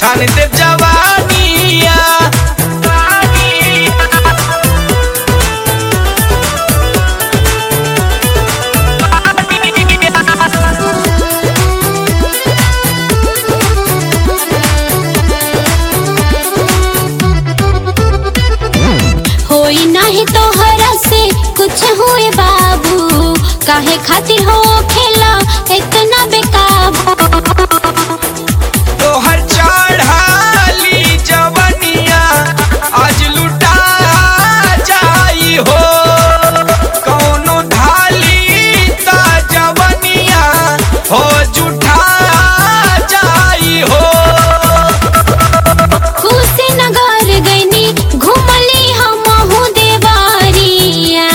छान दे जवानिया होई नहीं तोहरा से कुछ हुए बाबू काहे खातिर हो खेला इतना बेकाबू तोहर चढ़ाली जवनिया आज लुटा जाई हो कौनो धाली ता जवनिया हो जुठा जाई हो कुशीनगर गईनी घुमली हमहू देवारिया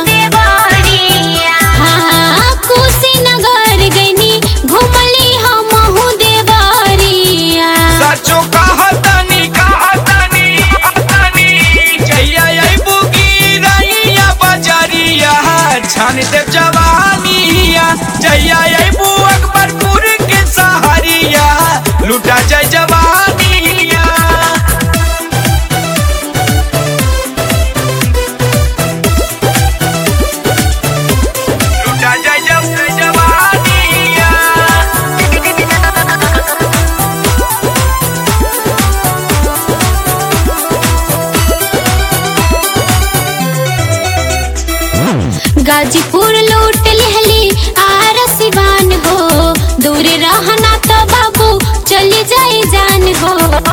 हाँ कुशीनगर गईनी घुमली हमहू देवारिया सचो कहतनी कहतनी कहतनी जइया अइबू गिरैया बजरिया छान दे जवानिया जइया अइबू अकबरपुर के सहरिया लुटा जाय जवानिया लुटा जाय जब जवानिया गाजीपुर लूट लिहली आर सिवान हो दूर रहना तो बाबू चली जाई जान हो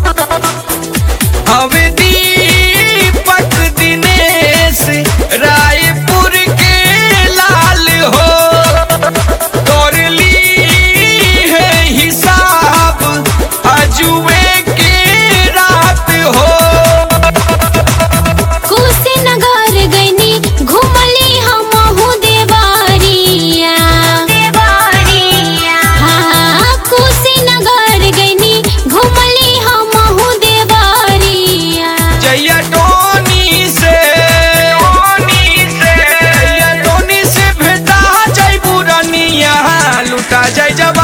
हमें दीपक दिनेश रायपुर के लाल हो तोर ली है हिसाब अजुए के रात हो कुशीनगर गईनी घुमली हमहू देवारिया हाँ कुशीनगर गईनी घुमली हमहू देवारिया जैया टोनी से टोनी से जैया टोनी से भेटा जाई बुरनिया लुटा जाई जब